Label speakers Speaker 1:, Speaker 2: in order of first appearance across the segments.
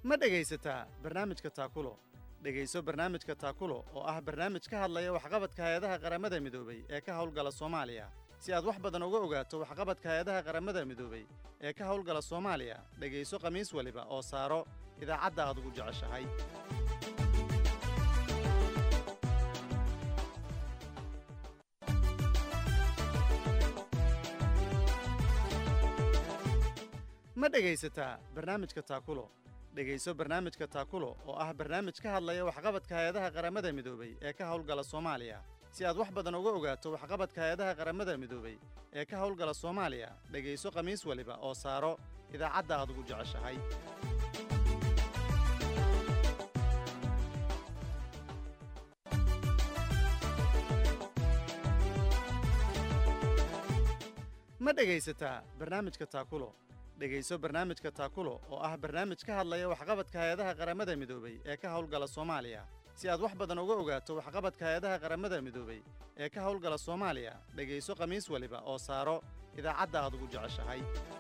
Speaker 1: ma dhegaysataa barnaamijka taakulo dhegayso barnaamijka taakulo oo ah barnaamij ka hadlaya waxqabadka hay-adaha qaramada midoobey ee ka howlgala soomaaliya si aad wax badan uga ogaato waxqabadka hay-adaha qaramada midoobey ee ka howlgala soomaaliya dhegayso khamiis waliba oo saaro idaacadda aad ugu jeceshahay ma dhegaysataa barnaamijka taakulo dhegayso barnaamijka taakulo oo ah barnaamij ka hadlaya waxqabadka hay-adaha qaramada midoobey ee ka howlgala soomaaliya si aad wax badan uga ogaato waxqabadka hay-adaha qaramada midoobey ee ka howlgala soomaaliya dhegayso khamiis waliba oo saaro idaacadda aad ugu jeceshahay ma dhegaysataa barnaamijka taakulo dhegayso barnaamijka taakulo oo ah barnaamij ka hadlaya waxqabadka hay-adaha qaramada midoobey ee ka howlgala soomaaliya si aad wax badan uga ogaato waxqabadka hay-adaha qaramada midoobey ee ka howlgala soomaaliya dhegayso khamiis waliba oo saaro idaacadda aad ugu jeceshahay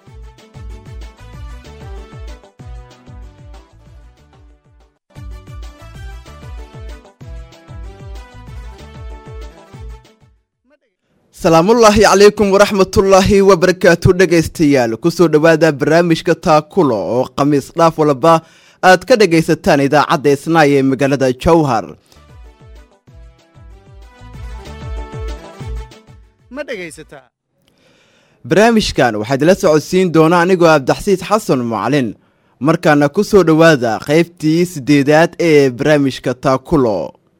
Speaker 2: salaamullaahi calaykum waraxmatullaahi wabarakaatu dhegaystayaal kusoo dhowaada barnaamijka taakulo oo khamiis dhaaf walba aad ka dhagaysataan idaacadda isnaay ee magaalada jowhar
Speaker 1: ma dhegaysataa
Speaker 2: barnaamijkan waxaa idila socodsiin doona anigoo abdaxsiis xasan macalin markaana ku soo dhowaada qaybtii siddeedaad ee barnaamijka taakulo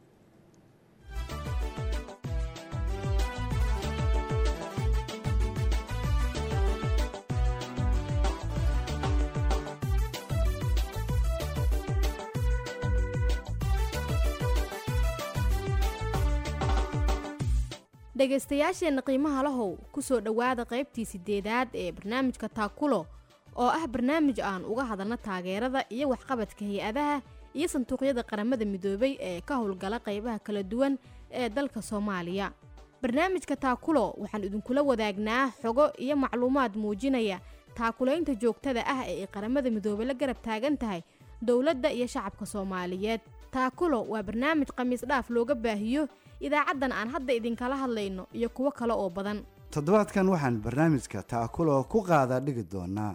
Speaker 3: dhegaystayaasheenna qiimaha lahow ku soo dhowaada qaybtii siddeedaad ee barnaamijka taakulo oo ah barnaamij aan uga hadalno taageerada iyo waxqabadka hay-adaha iyo sanduuqyada qaramada midoobay ee ka howlgala qaybaha kala duwan ee dalka soomaaliya barnaamijka taakulo waxaan idinkula wadaagnaa xogo iyo macluumaad muujinaya taakulaynta joogtada ah ee ay qaramada midoobey la garab taagan tahay dowladda iyo shacabka soomaaliyeed taakulo waa barnaamij khamiis dhaaf looga baahiyo idaacaddan aan hadda idinkala hadlayno iyo kuwo kale oo badan
Speaker 4: toddobaadkan waxaan barnaamijka taakulo ku qaada dhigi doonaa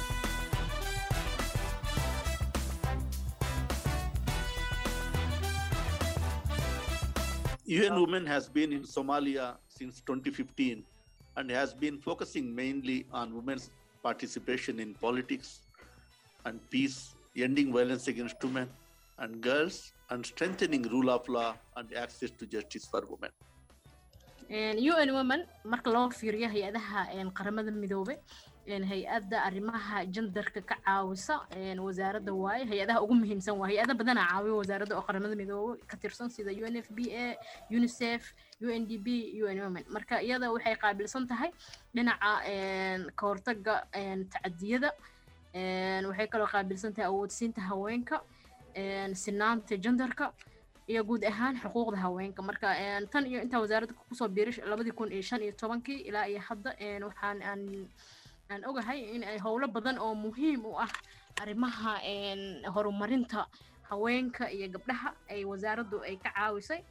Speaker 5: UN Women has been in Somalia since 2015 and has been focusing mainly on women's participation in politics and peace, ending violence against women and girls, and strengthening rule of law and access to justice for women.
Speaker 6: un women marka loo fiiriyo hay-adaha qaramada midoobe hay-adda arrimaha jendarka ka caawisa wasaaradda waaye hay-adaha ugu muhiimsan waa hay-ada badana caawiyo wasaaradda oo qaramada midoobe ka tirsan sida u n f b a unicef u n d b un women marka iyada waxay qaabilsan tahay dhinaca ka hortaga tacadiyada waxay kaloo qaabilsan tahay awoodsiinta haweenka sinaanta jendarka iyo guud ahaan xuquuqda haweenka marka tan iyo intaa wasaaradda kusoo biiray labadii kun iyo shan iyo tobankii ilaa iyo hadda waxaan aan aan ogahay in ay howlo badan oo muhiim u ah arrimaha horumarinta haweenka iyo gabdhaha ay wasaaraddu ay ka caawisay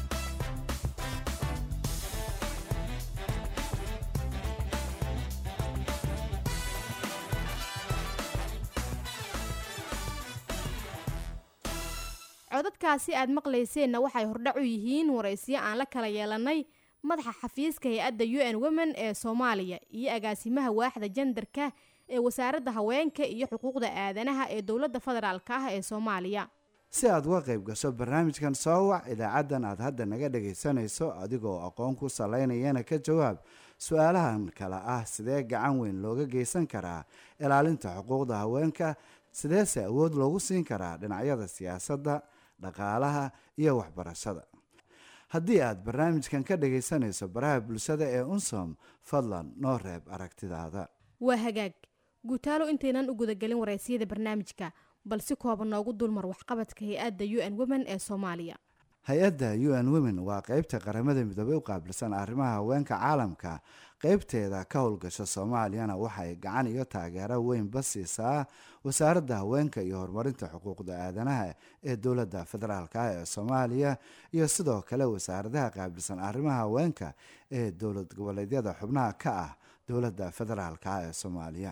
Speaker 3: codadkaasi aad maqlayseenna waxay hordhac u yihiin waraysiyo aan la kala yeelannay madaxa xafiiska hay-adda u n women ee soomaaliya iyo agaasimaha waaxda jendarka ee wasaaradda haweenka iyo xuquuqda aadanaha ee dowladda federaalk ah ee soomaaliya
Speaker 4: si aad uga qayb gasho barnaamijkan soo wac idaacaddan aad hadda naga dhagaysanayso adigoo aqoon ku salaynayana ka jawaab su-aalahan kale ah sidee gacan weyn looga geysan karaa ilaalinta xuquuqda haweenka sideese awood loogu siin karaa dhinacyada siyaasadda dhaqaalaha iyo waxbarashada haddii aad barnaamijkan ka dhagaysanayso baraha bulshada ee unsom fadlan noo reeb aragtidaada
Speaker 3: waa hagaag guutaalo intaynan u gudagelin waraysiyada barnaamijka bal si kooban noogu dulmar waxqabadka hay-adda u n women ee soomaaliya
Speaker 4: hay-adda u n women waa qeybta qaramada midoobey u qaabilsan arrimaha haweenka caalamka qeybteeda ka howlgasha soomaaliyana waxay gacan iyo taageero weynba siisaa wasaaradda haweenka iyo horumarinta xuquuqda aadanaha ee dowladda federaalk ah ee soomaaliya iyo sidoo kale wasaaradaha qaabilsan arrimaha haweenka ee dowlad goboleedyada xubnaha ka ah dowladda federaalk ah ee soomaaliya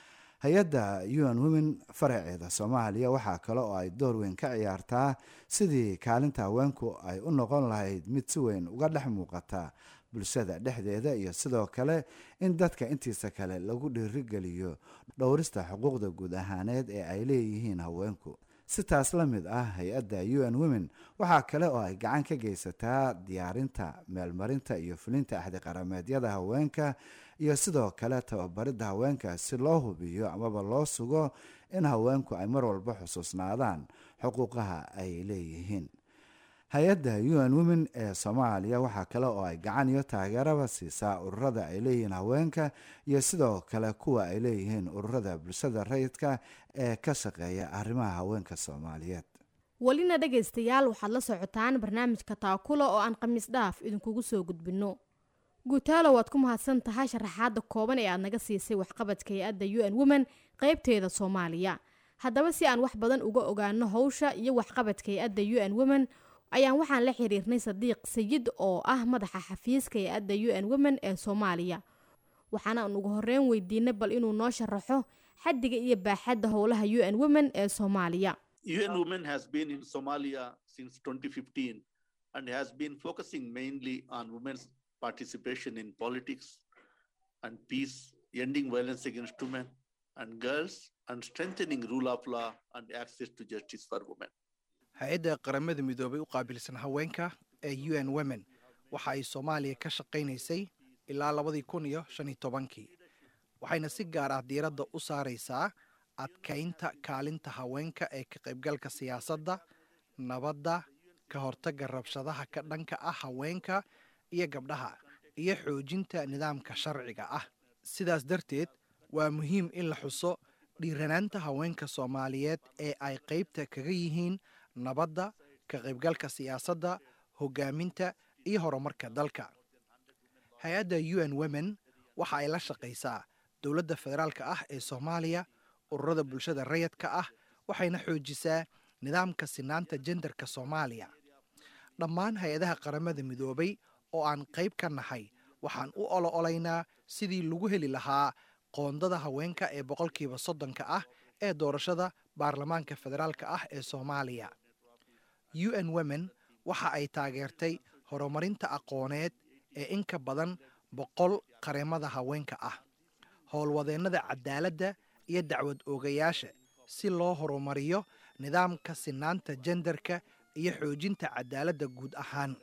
Speaker 4: hay-adda un women faraceeda soomaaliya waxaa kale oo ay door weyn ka ciyaartaa sidii kaalinta haweenku ay u noqon lahayd mid si weyn uga dhex muuqata bulshada dhexdeeda iyo sidoo kale in dadka intiisa kale lagu dhiirigeliyo dhowrista xuquuqda guud ahaaneed ee ay leeyihiin haweenku si taas la mid ah hay-adda un women waxaa kale oo ay gacan ka geysataa diyaarinta meelmarinta iyo fulinta axdiqarameedyada haweenka iyo sidoo kale tababaridda haweenka si loo hubiyo amaba loo sugo in haweenku ay mar walba xusuusnaadaan xuquuqaha ay leeyihiin hay-adda un women ee soomaaliya waxaa kale oo ay gacan iyo taageeraba siisaa ururada ay leeyihiin haweenka iyo sidoo kale kuwa ay leeyihiin ururada bulshada rayidka ee ka shaqeeya arrimaha haweenka soomaaliyeed
Speaker 3: welina dhegaystayaal waxaad la socotaan barnaamijka taakula oo aan khamiis dhaaf idinkugu soo gudbinno guutaalo waad ku mahadsan tahay sharaxaadda kooban ee aad naga siisay waxqabadka hay-adda un women qeybteeda soomaaliya haddaba si aan wax badan uga ogaano howsha iyo waxqabadka hay-adda un women ayaan waxaan la xiriirnay sadiiq sayid oo ah madaxa xafiiska hay-adda un women ee soomaaliya waxaana aan ugu horeyn weydiinay bal inuu noo sharaxo xaddiga iyo baaxadda howlaha un women ee soomaaliya
Speaker 5: UN Women has been in Somalia since 2015 and has been focusing mainly on women's participation in politics and peace, ending violence against women and girls, and strengthening rule of law and access to justice for women.
Speaker 7: hay-adda qaramada midoobay u qaabilsan haweenka ee u n women waxa ay soomaaliya ka shaqaynaysay ilaa labadii kun iyo shan iyo tobankii waxayna si gaar ah diiradda u saaraysaa adkaynta kaalinta haweenka ee ka qaybgalka siyaasadda nabadda ka hortagga rabshadaha ka dhanka ah haweenka iyo gabdhaha iyo xoojinta nidaamka sharciga ah sidaas darteed waa muhiim in la xuso dhiiranaanta haweenka soomaaliyeed ee ay qaybta kaga yihiin nabadda ka qaybgalka siyaasadda hoggaaminta iyo horumarka dalka hay-adda u n women waxa ay la shaqaysaa dowladda federaalka ah ee soomaaliya ururada bulshada rayadka ah waxayna xoojisaa nidaamka sinaanta jendarka soomaaliya dhammaan hay-adaha qaramada midoobay oo aan qayb ka nahay waxaan u olo olaynaa sidii lagu heli lahaa qoondada haweenka ee boqolkiiba soddonka ah ee doorashada baarlamaanka federaalka ah ee soomaaliya u n women waxa ay taageertay horumarinta aqooneed ee in ka badan boqol qareemada haweenka ah howlwadeennada cadaaladda iyo dacwad oogayaasha si loo horumariyo nidaamka sinaanta jendarka iyo xoojinta cadaaladda guud ahaan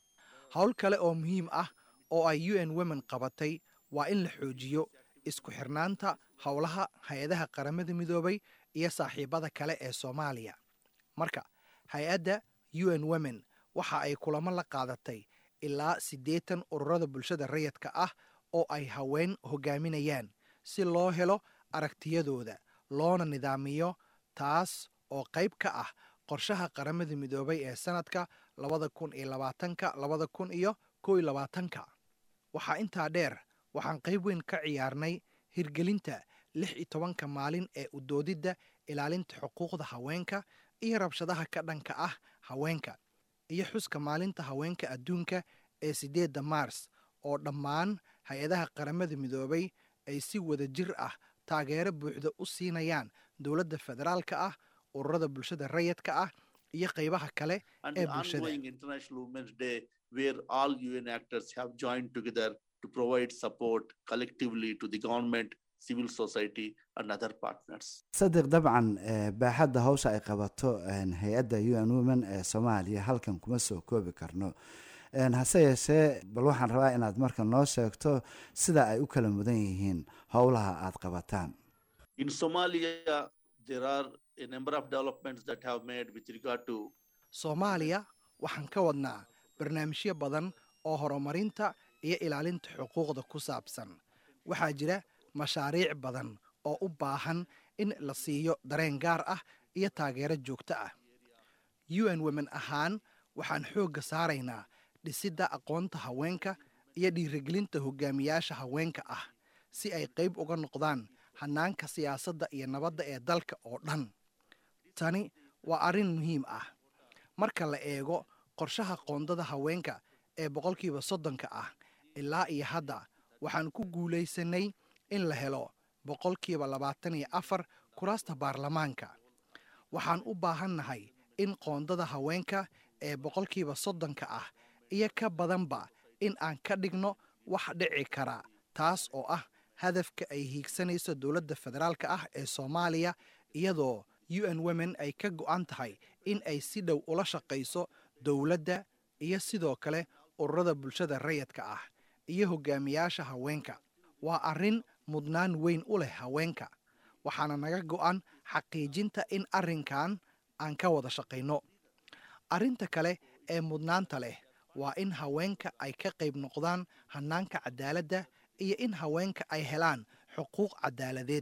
Speaker 7: howl kale oo muhiim ah oo ay u n women qabatay waa in la xoojiyo isku xirnaanta howlaha hay-adaha qaramada midoobay iyo saaxiibada kale ee soomaaliya marka hay-adda u n women waxa ay kulamo la qaadatay ilaa siddeetan ururada bulshada rayadka ah oo ay haween hoggaaminayaan si loo helo aragtiyadooda loona nidaamiyo taas oo qayb ka ah qorshaha qaramada midoobay ee sanadka labada kun iyo labaatanka labada kun iyo kow iyo labaatanka waxaa intaa dheer waxaan qayb weyn ka ciyaarnay hirgelinta lix iyo tobanka maalin ee udoodidda ilaalinta xuquuqda haweenka iyo rabshadaha ka dhanka ah haweenka iyo xuska maalinta haweenka adduunka ee siddeedda maars oo dhammaan hay-adaha qaramada midoobay ay si wada jir ah taageero buuxda u siinayaan dowladda federaalka ah ururada bulshada rayadka ah iyo qaybaha kale
Speaker 5: And
Speaker 7: ee
Speaker 5: the
Speaker 7: bulshada
Speaker 5: ongoing International Women's Day, where all UN actors have joined together to provide support collectively to the government, civil society, and other partners.
Speaker 4: sadiq dabcan eh, baaxadda hawsha ay qabato en, hay-adda u n women ee soomaaliya halkan kuma soo koobi karno En, hase yeeshee bal waxaan rabaa inaad marka noo sheegto sida ay u kala mudan yihiin howlaha aad qabataan
Speaker 5: In Somalia, there are a number of developments that have made with regard to
Speaker 7: soomaaliya waxaan ka wadnaa barnaamijyo badan oo horumarinta iyo ilaalinta xuquuqda ku saabsan waxaa jira mashaariic badan oo u baahan in la siiyo dareen gaar ah iyo taageero joogto ah u n women ahaan waxaan xoogga saaraynaa dhisidda aqoonta haweenka iyo dhiirigelinta hogaamiyaasha haweenka ah si ay qayb uga noqdaan hannaanka siyaasadda iyo nabadda ee dalka oo dhan tani waa arrin muhiim ah marka la eego qorshaha qoondada haweenka ee boqolkiiba soddonka ah ilaa iyo hadda waxaan ku guulaysanay in la helo boqolkiiba labaatan iyo afar kuraasta baarlamaanka waxaan u baahannahay in qoondada haweenka ee boqolkiiba soddonka ah iyo ka badanba in aan ka dhigno wax dhici kara taas oo ah hadafka ay hiigsanayso dowladda federaalka ah ee soomaaliya iyadoo u n women ay ka go'an tahay in ay si dhow ula shaqayso dowladda iyo sidoo kale ururada bulshada rayadka ah iyo hogaamiyaasha haweenka waa arrin mudnaan weyn u leh haweenka waxaana naga go'an xaqiijinta in arrinkan aan ka wada shaqayno arrinta kale ee mudnaanta leh waa in haweenka ay ka qayb noqdaan hannaanka cadaaladda iyo in haweenka ay helaan xuquuq cadaaladeed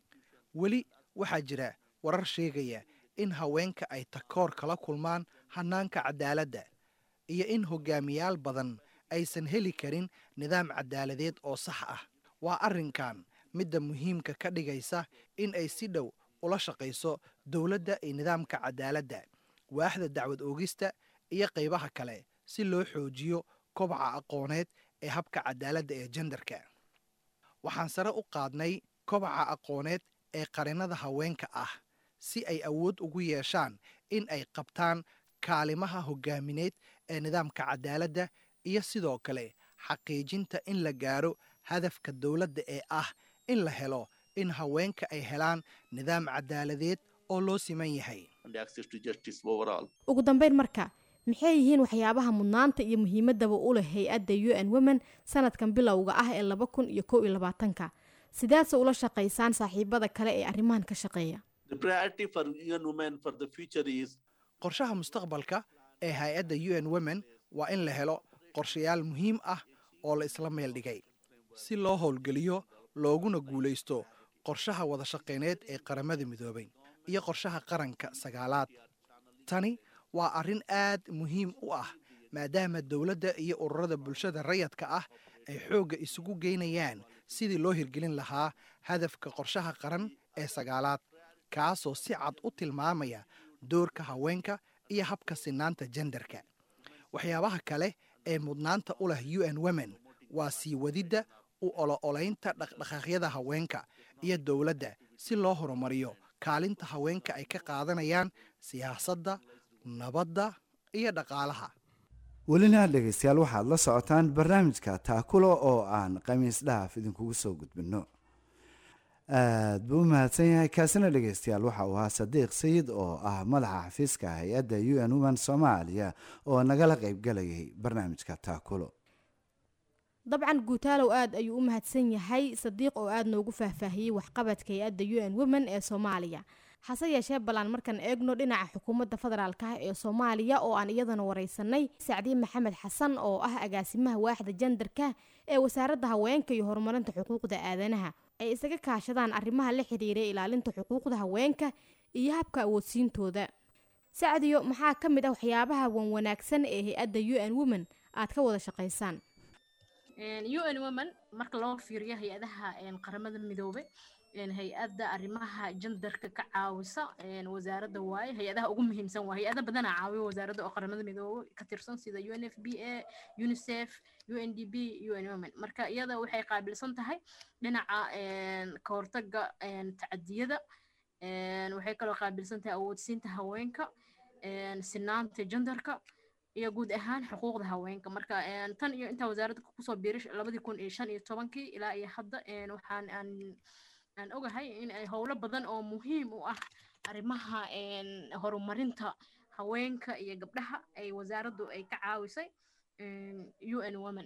Speaker 7: weli waxaa jira warar sheegaya in haweenka ay takoor kala kulmaan hannaanka cadaaladda iyo in hogaamiyaal badan aysan heli karin nidaam cadaaladeed oo sax ah waa arrinkan midda muhiimka ka dhigaysa in ay si dhow ula shaqayso dowladda iyo nidaamka cadaaladda waaxda dacwad oogista iyo qaybaha kale si loo xoojiyo kobaca aqooneed ee habka cadaaladda ee jendarka waxaan sare u qaadnay kobaca aqooneed ee qarinnada haweenka ah si ay awood ugu yeeshaan in ay qabtaan kaalimaha hogaamineed ee nidaamka cadaaladda iyo sidoo kale xaqiijinta in la gaaro hadafka dowladda ee ah in la helo in haweenka ay helaan nidaam cadaaladeed oo loo siman yahay
Speaker 5: and access to justice overall.
Speaker 3: ugu dambeyn marka maxay yihiin waxyaabaha mudnaanta iyo muhiimadaba u leh hay-adda u n women sanadkan bilowga ah ee laba kun iyo kow iyo labaatanka sidaadse ula shaqaysaan saaxiibada kale ee arrimahan ka shaqeeya
Speaker 5: The priority for young women for the future is
Speaker 7: qorshaha mustaqbalka ee hay-adda u n women waa in la helo qorshayaal muhiim ah oo la isla meel dhigay si loo howlgeliyo looguna guulaysto qorshaha wada shaqayneed ee qaramada midoobay iyo qorshaha qaranka sagaalaad tani waa arrin aad muhiim u ah maadaama dowladda iyo ururada bulshada rayadka ah ay xoogga isugu geynayaan sidii loo hirgelin lahaa hadafka qorshaha qaran ee sagaalaad kaasoo si cad u tilmaamaya doorka haweenka iyo habka sinaanta jendarka waxyaabaha kale ee mudnaanta u leh u n women waa sii wadidda u olo-olaynta dhaqdhaqaaqyada haweenka iyo dowladda si loo horumariyo kaalinta haweenka ay ka qaadanayaan siyaasadda nabadda iyo dhaqaalaha
Speaker 4: welina dhegaystayaal waxaad la socotaan barnaamijka taakulo oo aan khamiis dhaaf idinkugu soo gudbinno aad buu u mahadsan yahay kaasina dhegaystayaal waxa uu ahaa sadiiq sayid oo ah madaxa xafiiska hay-adda u n women soomaaliya oo nagala qaybgalayay barnaamijka taakulo
Speaker 3: dabcan guutaalow aad ayuu u mahadsan yahay sadiiq oo aad noogu faahfaahiyey waxqabadka hay-adda u n women ee soomaaliya hase yeeshee ballaan markaan eegno dhinaca xukuumadda federaalk ah ee soomaaliya oo aan iyadana wareysanay sacdiye maxamed xasan oo ah agaasimaha waaxda jandarka ee wasaaradda haweenka iyo horumarinta xuquuqda aadanaha ay isaga kaashadaan arrimaha la xiriira ilaalinta xuquuqda haweenka iyo habka awoodsiintooda sacdiyo maxaa ka mid ah waxyaabaha wan wanaagsan ee hay-adda u n women aad ka wada shaqaysaan
Speaker 6: u n women marka loo fiiriyo hay-adaha qaramada midoobe hay-adda arrimaha jandarka ka caawisa wasaaradda waaye hay-adaha ugu muhiimsan waa hay-ada badana caawiyo wasaaradda oo qaramada midoobe ka tirsan sida u n f b a unicef u n d b u n women marka iyada waxay qaabilsan tahay dhinaca ka hortaga tacadiyada waxay kaloo qaabilsan tahay awoodsiinta haweenka sinaanta jandarka iyo guud ahaan xuquuqda haweenka marka tan iyo intaa wasaaradda kusoo biiray labadii kun iyo shan iyo tobankii ilaa iyo hadda waxaan aan aan ogahay in ay howlo badan oo muhiim u ah arrimaha horumarinta haweenka iyo gabdhaha ay wasaaraddu ay ka caawisay u n women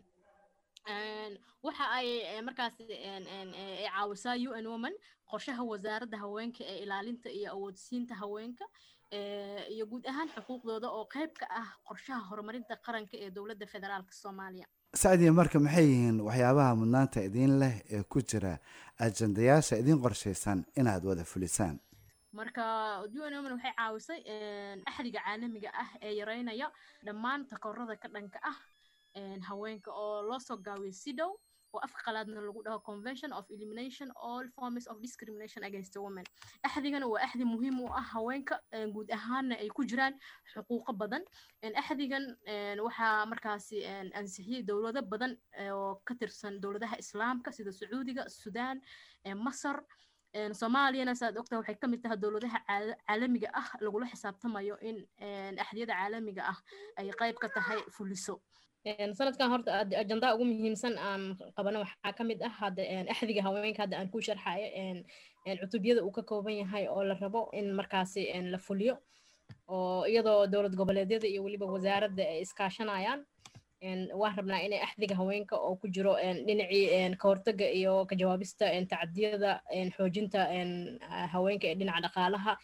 Speaker 6: waxa ay markaas ay caawisaa u n women qorshaha wasaaradda haweenka ee ilaalinta iyo awoodsiinta haweenka iyo guud ahaan xuquuqdooda oo qayb ka ah qorshaha horumarinta qaranka ee dowladda federaalka soomaaliya
Speaker 4: sacdiya marka maxay yihiin waxyaabaha mudnaanta idiin leh ee ku jira ajandayaasha idiin qorshaysan inaad wada fulisaan
Speaker 6: marka u n women waxay caawisay axdiga caalamiga ah ee yareynaya dhammaan takoorada ka dhanka ah haweenka oo loo soo gaabiyo sidow oo afka qalaadna lagu dhaho convention of elimination all forms of discrimination against women axdigana waa axdi muhiim u ah haweenka guud ahaanna ay ku jiraan xuquuqo badan axdigan waxaa markaasi ansixiyey dowlado badan oo ka tirsan dowladaha islaamka sida sacuudiga sudan masar soomaaliyana saad ogtaha waxay ka mid tahay dowladaha caalamiga ah lagula xisaabtamayo in axdiyada caalamiga ah ay qayb ka tahay fuliso sanadkan horta ajandaa ugu muhiimsan aan qabano waxaa ka mid ah hadda axdiga haweenka hadda aan ku sharxayo cutubyada uu ka kooban yahay oo la rabo in markaasi la fuliyo oo iyadoo dowlad goboleedyada iyo weliba wasaaradda ay iskaashanayaan waan rabnaa inay axdiga haweenka oo ku jiro dhinacii ka hortaga iyo ka jawaabista tacadiyada xoojinta haweenka ee dhinaca dhaqaalaha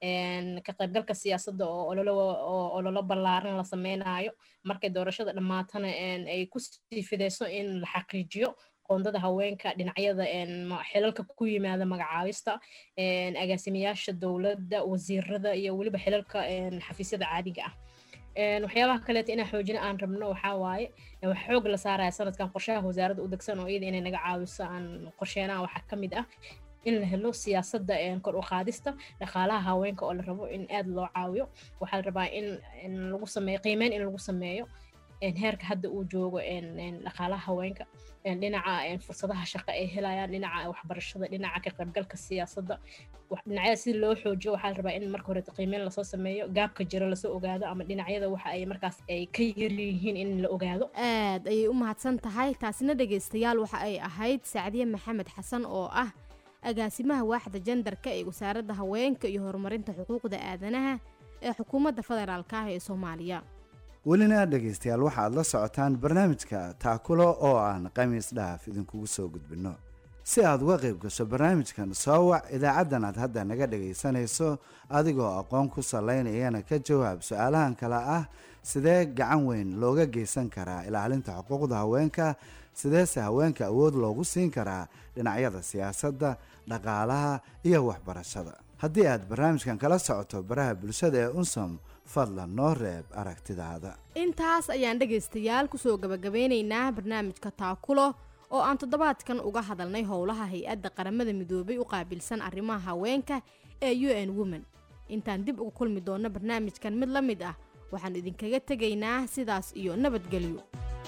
Speaker 6: ka qaybgalka siyaasadda oo ololo ballaaran la sameynayo markay doorashada dhammaatana ay ku sii fideyso in la xaqiijiyo qoondada haweenka dhinacyada xilalka ku yimaada magacaabista agaasimayaasha dowladda wasiirada iyo weliba xilalka xafiisyada caadiga ah waxyaabaha kaleeta inaan xoojina aan rabno waxaa waaye wax xoog la saaraya sanadkan qorshaha wasaaradda u degsan oo iyada inay naga caawiso aan qorsheenaha waxaa ka mid ah in la helo siyaasadda kor u qaadista dhaqaalaha haweenka oo la rabo in aad loo caawiyo waxaa la rabaa in lagu sameeyo qiimeyn in lagu sameeyo heerka hadda uu joogo dhaqaalaha haweenka dhinaca fursadaha shaqo ay helayaan dhinaca waxbarashada dhinaca ka qaybgalka siyaasadda dhinacyada si loo xoojiyo waxaa la rabaa in marka hore qiimeyn lasoo sameeyo gaabka jiro lasoo ogaado ama dhinacyada waxa ay markaas ay ka yaryihiin in la ogaado
Speaker 3: aad ayay u mahadsan tahay taasina dhegaystayaal waxa ay ahayd sacdiye maxamed xasan oo ah agaasimaha waaxda jandarka ee wasaaradda haweenka iyo horumarinta xuquuqda aadanaha ee xukuumadda federaalka ah ee soomaaliya
Speaker 4: welina dhegaystayaal waxaad la socotaan barnaamijka taakulo oo aan khamiis dhaaf idinkugu soo gudbinno si aad uga qayb gasho barnaamijkan soo wac idaacaddan aad hadda naga dhagaysanayso adigoo aqoon ku salaynayana ka jawaab su-aalahan kale ah sidee gacan weyn looga geysan karaa ilaalinta xuquuqda haweenka sideese haweenka awood loogu siin karaa dhinacyada siyaasadda dhaqaalaha iyo waxbarashada haddii aad barnaamijkan kala socoto baraha bulshada ee unsom fadlan noo reeb aragtidaada
Speaker 3: intaas ayaan dhegaystayaal kusoo gabagabeynaynaa barnaamijka taakulo oo aan toddobaadkan uga hadalnay howlaha hay-adda qaramada midoobay u qaabilsan arrimaha haweenka ee u n women intaan dib uga kulmi doonno barnaamijkan mid la mid ah waxaan idinkaga tegaynaa sidaas iyo nabadgelyo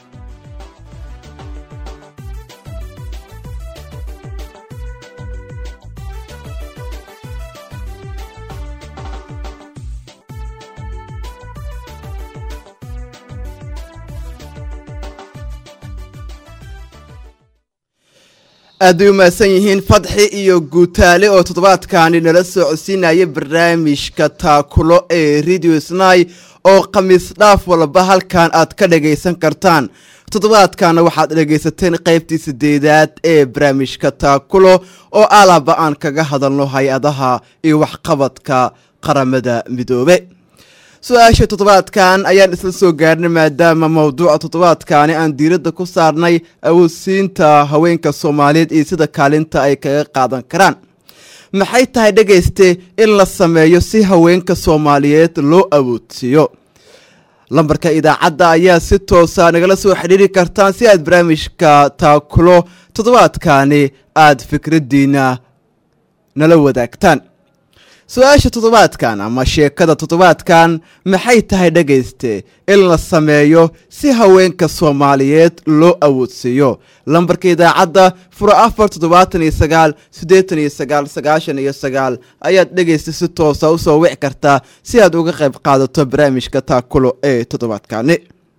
Speaker 2: aad bay u mahadsan yihiin fadxi iyo guutaale oo toddobaadkaani nala soo codsiinaya barnaamijka taakulo ee radio snai oo khamiis dhaaf walba halkan aad ka dhagaysan kartaan toddobaadkaana waxaad dhagaysateen qaybtii sideedaad ee barnaamijka taakulo oo alaba aan kaga hadalno hay-adaha iyo waxqabadka qaramada midoobe su-aasha toddobaadkan ayaan isla soo gaarnay maadaama mowduuca toddobaadkaani aan diiradda ku saarnay awoodsiinta haweenka soomaaliyeed iyo sida kaalinta ay kaga qaadan karaan maxay tahay dhegayste in la sameeyo si haweenka soomaaliyeed loo awoodsiiyo lambarka idaacadda ayaa si toosa nagala soo xidhiiri kartaan si aad barnaamijka taakulo toddobaadkaani aad fikraddiina nala wadaagtaan su-aasha toddobaadkan ama sheekada toddobaadkan maxay tahay dhegayste in la sameeyo si haweenka soomaaliyeed loo awoodsiiyo lambarka idaacadda furo afar toddobaatan iyo sagaal siddeetan iyo sagaal sagaashan iyo sagaal ayaad dhegaysta si toosa usoo wici kartaa si aad uga qayb qaadato barnaamijka taakulo ee toddobaadkani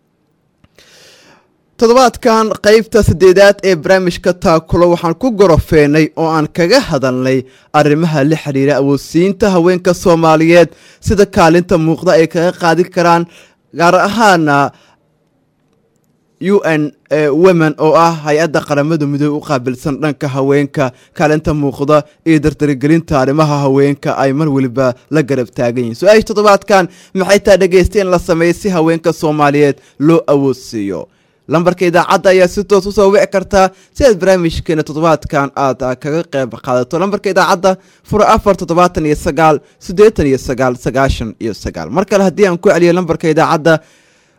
Speaker 2: toddobaadkan qaybta saddeedaad ee barnaamijka taakulo waxaan ku gorofeenay oo aan kaga hadalnay arrimaha la xidhiira awoodsiinta haweenka soomaaliyeed sida kaalinta muuqda ay kaga qaadi karaan gaar ahaana u n women oo ah hay-adda qaramada midoobe u qaabilsan dhanka haweenka kaalinta muuqda iyo dardaragelinta arrimaha haweenka ay mar weliba la garab taagan yihiin su-aasha toddobaadkan maxay taa dhegaysta in la sameeyo si haweenka soomaaliyeed loo awoodsiiyo lambarka idaacadda ayaa si toos usoo wici kartaa si aad barnaamijkeena toddobaadkan aad kaga qayb qaadato lambarka idaacadda furo afar toddobaatan iyo sagaal siddeetan iyo sagaal sagaashan iyo sagaal mar kale haddii aan ku celiyo lambarka idaacadda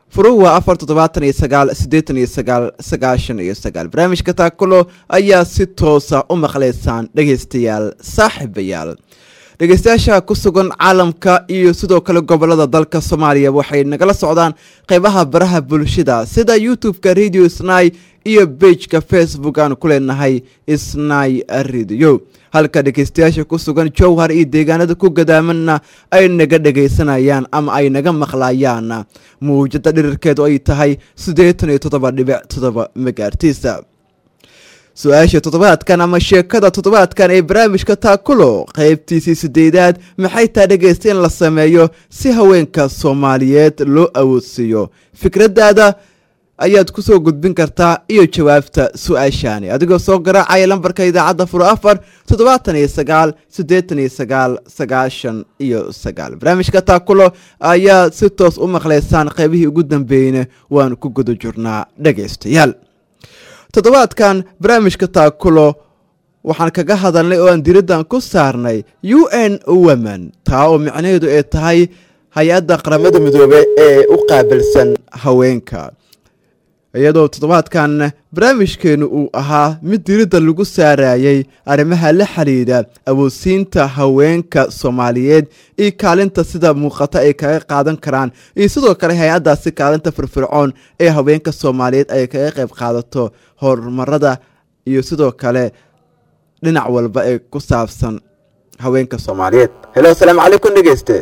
Speaker 2: furuhu waa afar toddobaatan iyo sagaal siddeetan iyo sagaal sagaashan iyo sagaal barnaamijka taakulo ayaa si toosa u maqlaysaan dhegaystayaal saaxiibayaal dhegaystayaasha ku sugan caalamka iyo sidoo kale gobolada dalka soomaaliya waxay nagala socdaan qeybaha baraha bulshada sida youtube-ka radio snai iyo bejka facebook aan ku leenahay snai radio halka dhegaystayaasha ku sugan jowhar iyo deegaanada ku gadaamanna ay naga dhegaysanayaan ama ay naga maqlayaan muwjada dhirirkeedu ay tahay siddeetan iyo toddoba dhibic toddoba megaartiisa su-aasha toddobaadkan ama sheekada toddobaadkan ee barnaamijka taakulo qaybtiisii sideedaad maxay taa dhegaysta in la sameeyo si haweenka soomaaliyeed loo awoodsiiyo fikraddaada ayaad ku soo gudbin kartaa iyo jawaabta su-aashaani adigoo soo garaacaya lambarka idaacadda furo afar toddobaatan iyo sagaal siddeetan iyo sagaal sagaashan iyo sagaal barnaamijka taakulo ayaa si toos u maqlaysaan qaybihii ugu dambeeyeyna waan ku guda jirnaa dhegaystayaal toddobaadkan barnaamijka taakulo waxaan kaga hadalnay oo aan diraddan ku saarnay u n women taa oo micnaheedu ay tahay hay-adda qaramada midoobe ee u qaabilsan haweenka iyadoo toddobaadkan barnaamijkeenu uu ahaa mid diridda lagu saarayay arrimaha la xidhiidha awoodsiinta haweenka soomaaliyeed iyo kaalinta sida muuqata ay kaga qaadan karaan iyo sidoo kale hay-addaasi kaalinta firfircoon ee haweenka soomaaliyeed ay kaga qayb qaadato horumarada iyo sidoo kale dhinac walba ee ku saabsan haweenka soomaaliyeed helo asalaamu calaykum dhegeyste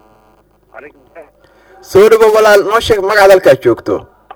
Speaker 2: soo dhawo walaal noo sheeg magacaad halkaa joogto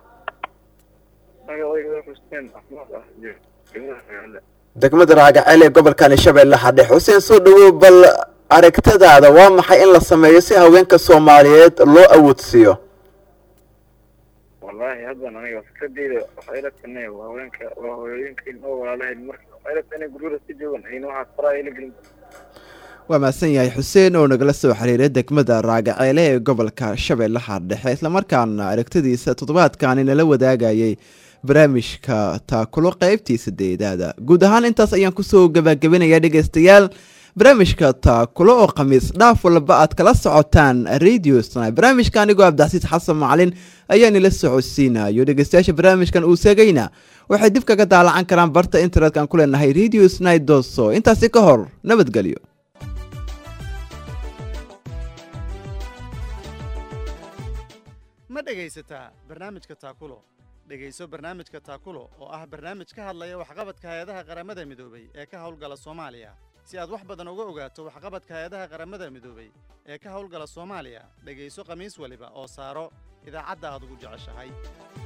Speaker 2: degmada raagaceel ee gobolkani shabeelle xadhex xuseen soo dhawow bal aragtadaada waa maxay in la sameeyo si haweenka soomaaliyeed loo awoodsiiyo
Speaker 8: wallaahi haddan aniga fikradeyda waxay ila tanay waa haweenka waa hooyooyinkan oo walaalahayn marka waxay ila tanay guryada si joogan ayna waxaad faraa ila gelin
Speaker 2: waa mahadsan yahay xuseen oo nagala soo xiriiray degmada raagaceele ee gobolka shabeellaha dhexe islamarkaana aragtadiisa toddobaadkani nala wadaagayay barnaamijka taakulo qaybtii sadeedaada guud ahaan intaas ayaan kusoo gabagabinayaa dhegeystayaal barnaamijka taakulo oo khamiis dhaaf walba aad kala socotaan radio sna barnaamijka anigoo abdixasiis xasan macalin ayaa nila socodsiinayo dhegeystayaasha barnaamijkan uu seegayna waxay dib kaga daalacan karaan barta internetka aan ku leenahay radio sni doso intaasi ka hor nabadgelyo
Speaker 1: ma dhegaysataa barnaamijka taakulo dhegayso barnaamijka taakulo oo ah barnaamij ka hadlaya waxqabadka hay-adaha qaramada midoobay ee ka howlgala soomaaliya si aad wax badan uga ogaato waxqabadka hay-adaha qaramada midoobay ee ka howlgala soomaaliya dhegayso khamiis waliba oo saaro idaacadda aad ugu jeceshahay